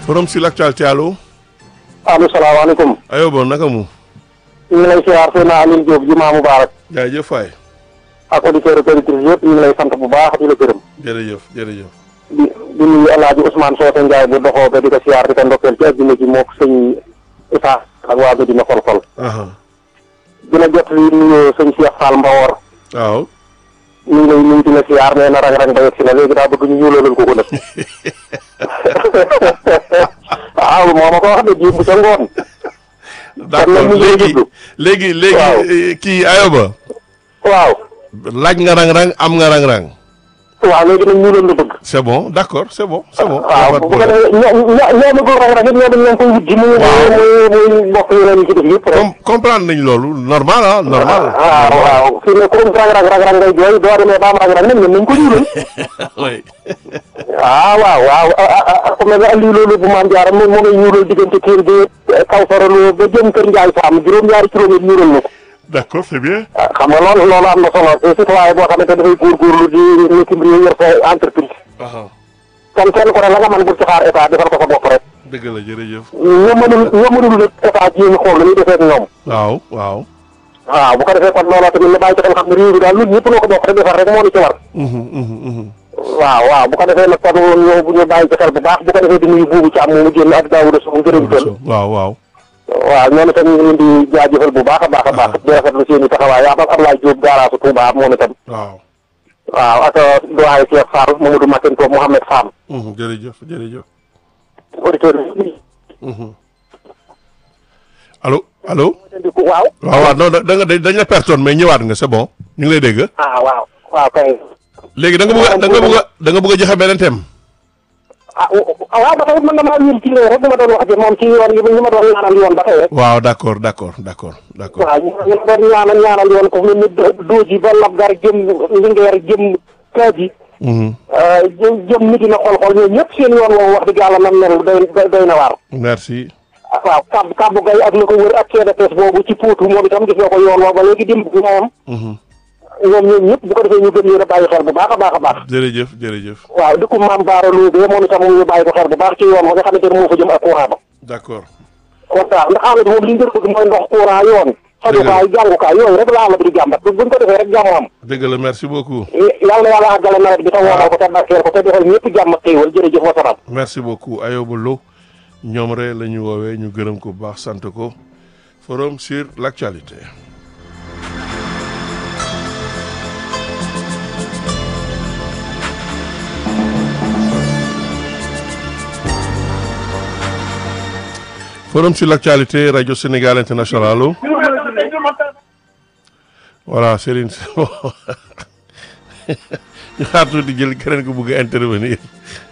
forum sur l'actualité allo. allo salaamaaleykum. Ayoba naka mu. ñu ngi lay siyaar seen Alioune Diop jumaa Mubaarak jaajëf waay. ak auditeurs et auditrices yëpp ñu ngi lay sant bu baax di la gërëm. jërëjëf jërëjëf. di di nuyu El Hadj Ousmane Socé Ndiaye bu doxoo ba di ko siyaar di ko ndokkeel ci àddina ji moog sëñ Issa ak waa ba dina xol-xol. aha dina jot li nuyu sëñ Cheikh Fall Mbawor waaw. ñu ngi lay nuyu di la siyaar nee na rang-rang ba yegg si na léegi daa bëgg ñu ñuulalal ko ko nag. waaw moo ma ko wax de jiw bu ca ngoon. d'accord ñu ngi lay léegi déglu. léegi léegi Waaw. eh, kii Ayoba. waaw. laaj nga rang-rang am nga rang-rang. waaw léegi nag ñuulal la bëgg. c'est bon d'accord c'est bon c'est bon. waaw y a pas de bu ko problème. defee ñoo ñoo ñoo bëgg rang-rang it ñoo dañ leen koy wut ji. muy Waaw. muy muy mbokk yeneen yi ci def yëpp rek. Com comprendre nañ loolu normal ah normal. waaw waaw fi ne comme rang-rang rang-rang ngay jooy doo demee ba am rang-rang nag ñun nañ ko ñuulal. oui. waaw waaw waaw ah ah ah ku mel ne Aliou loolu bu maam Diarra moom moo ngay ñuulal diggante kër bi kaw soraloo ba jëm kër Ndiaye Sam juróom-ñaari kilomètre ñuulal na ko. d'accord c'est bien. ah xam nga loolu loolu am na solo te citoyen boo xamante dafay góorgóorlu di nekk mbir yor sa entreprise. aha kon kenn ku ne la nga mën bu ci xaar état defal ko sa bopp rek. dëgg la jërëjëf. ñoo mënul ñoo mënul nag état ji ñu xool la ñuy defee ak ñoom. waaw waaw. waaw bu ko defee kon looloo tamit ñu bàyyi ci xel xam ne réew mi daal ñun ñëpp noo ko bokk rek defar rek moo ñu ci war. Mhm, mhm, mhm. waaw waaw bu ko defee nag kon ñoo bu ñu bàyyi ci xel bu baax bu ko defee di nuyu buubu ci am mu génn ak Daouda Sow jërëm tël waaw waaw. waaw ñoom itam ñu ngi leen di jaajëfal bu baax a baax a baax di rafetlu seen i taxawaay ak Ablaye Diop garaasu Touba moom itam waaw. waaw ak doyen Cheikh Fall Mamadou Makenko Mohamed Sam Mhm, jërëjëf jërëjëf. auditeur yi Mhm. allo allo. di ko waaw waaw waaw non da da nga dañ la personne mais ñëwaat nga c'est bon ñu ngi lay dégg. ah waaw waaw kay léegi da nga bëgg a da nga bëgg a da nga bëgg a joxe beneen thème. ah waaw ba tey mën na maa wér ci loolu rek dama doon wax ji moom ci yoon yi ñu ma doon ñaanal yoon ba tey rek waaw d'accord d'accord d'accord d'accord. waaw ñu ñu ma doon ñaanal ñaanal yoon ko mel ni dooji ba Labgar jëm Linguère jëm Kaaji Mhm. jëm jëm nit na xool-xool ñoom ñëpp seen yoon woowu wax dëgg yàlla nam mel doy doy doy na waar merci. waaw kàbb kàbb gay ak la ko wër ak CDPS boobu ci Potou moom itam gis nga ko yoon woo ba léegi dimb bi moom Mhm. ñoom ñoom ñëpp bu ko defee ñu gën leen a bàyyi xel bu baax a baax a baax jërëjëf jërëjëf. waaw dëkku maam Baara Loubé moom itam ñu bàyyi ko xel bu baax ci yoon wa nga xamante ne moo fa jëm ak courant ba d'accord. kon daal ndax xam nga moom li ñu bëgg mooy ndox courant yoon fajukaay jàngukaay yooyu rek la amati di jàmbat bu buñ ko defee rek jàmm am dëgg la merci beaucoup. yàlla yàlla àggale nawet bi te woomal ko te barkeel ko te defal ñëpp jàmm ak xéewal jërëjëf wasalaam merci beaucoup Ayoba Lo ñoom rek la ñu woowee ñu gërëm ko bu baax sant ko forum sur l'actualité. forum sur l'actualité radio Sénégal international allo voilà Serigne ñu xaar tuuti jël keneen ko bëgg a intervenir